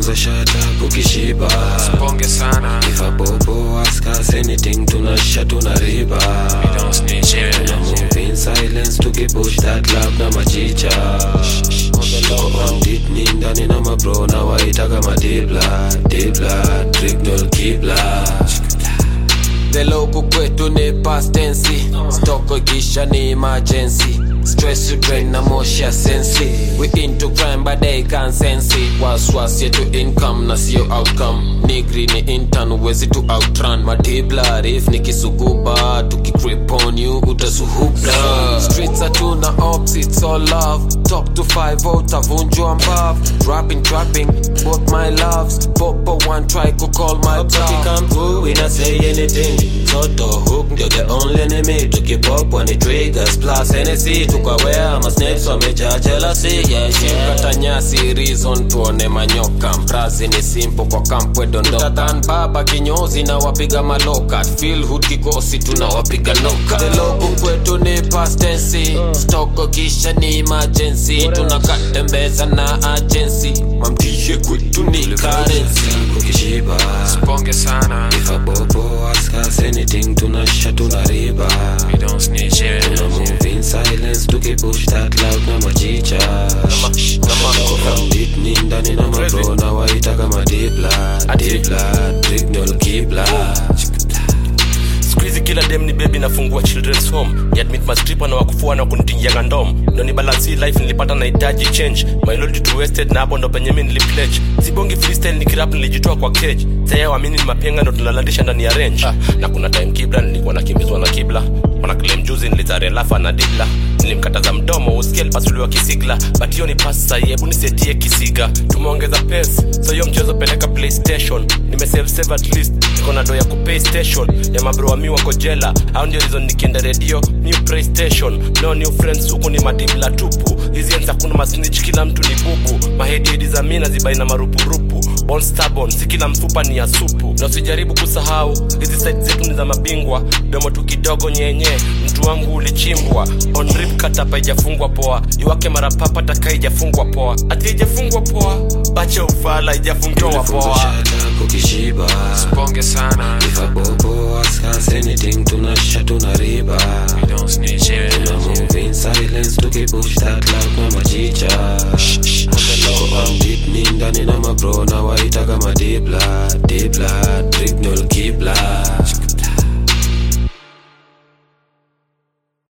punguza shata ukishiba Bonge sana. If a bobo ask us anything tunasha tunariba We don't snitch here. Tuna move in silence tukipush that love na machicha Bandit ni ndani na mabro na waita kama dibla Dibla, trignol kibla The logo kwetu ni past tense Stoko gisha ni emergency Stress you drain na moshi ya sensi We into crime but they can't sense it Waswas yetu income na sio outcome Nigri ni intern uwezi tu outrun Madibla if nikisuguba Tukigrip on you utasuhuka Streets hatuna ops it's all love Top to 5 utavunjwa mbavu Dropping dropping both my loves Popo one try to call my Up bluff come through, we not say anything Toto hook, ndio the only enemy Tukipop when it triggers Plus Hennessy, tukawea Masnakes wamejaa jealousy, yeah, yeah kata nyasi reason tuone manyoka mrazi ni simple kwa kampwe dondoka tatan baba kinyozi na wapiga maloka feel hood kikosi tunawapiga noka the logo kwetu ni past tense stoko kisha ni emergency tunakatembeza na agency mamtishe kwetu ni currency Ukishiba Bonge sana. If a bobo ask us anything tunasha tunariba We don't snitch here. Tuna move in silence tukipush that loud na machicha Bandit ni ndani na mabro na waita kama dibla Dibla, trignol kibla skuizi kila dem ni bebi nafungua children's home ni admit mastripa na wakufua na kunitingianga ndom ndo ni balansi life nilipata nahitaji change my loyalty to wasted na hapo ndo penye mi nilipledge sibongi freestyle nikirap nilijitoa kwa cage saya wamini ni mapenga ndo tunalandisha ndani ya range ah, na kuna time kibla nilikuwa nakimbizwa na kibla wana claim juzi nilizarelafa na dibla nilimkataza mdomo usikie alipasuliwa kisigla but hiyo ni pasi sahi hebu nisetie kisiga tumeongeza pes so hiyo mchezo peleka playstation nimesave save at least niko na do ya kupay station ya mabro wa mi wako jela au ndio reason nikienda redio new playstation no new friends huku ni madibla tupu hizi enza kuna masnitch kila mtu ni bubu mahediedi za mi nazibai na marupurupu Born stubborn si kila mfupa ni ya supu na usijaribu kusahau hizi site zetu ni za mabingwa domo tu kidogo nyenye mtu wangu ulichimbwa on rip katapa ijafungwa poa iwake mara papa taka ijafungwa poa ati ijafungwa poa bacha ufala ijafungwa Tunafunza poa shata ukishiba Bonge sana. If a bobo ask us anything tunasha tunariba We don't snitch here. Tuna move in silence tukipush that loud na machicha Bandit ni ndani na mabro na waita kama dibla Dibla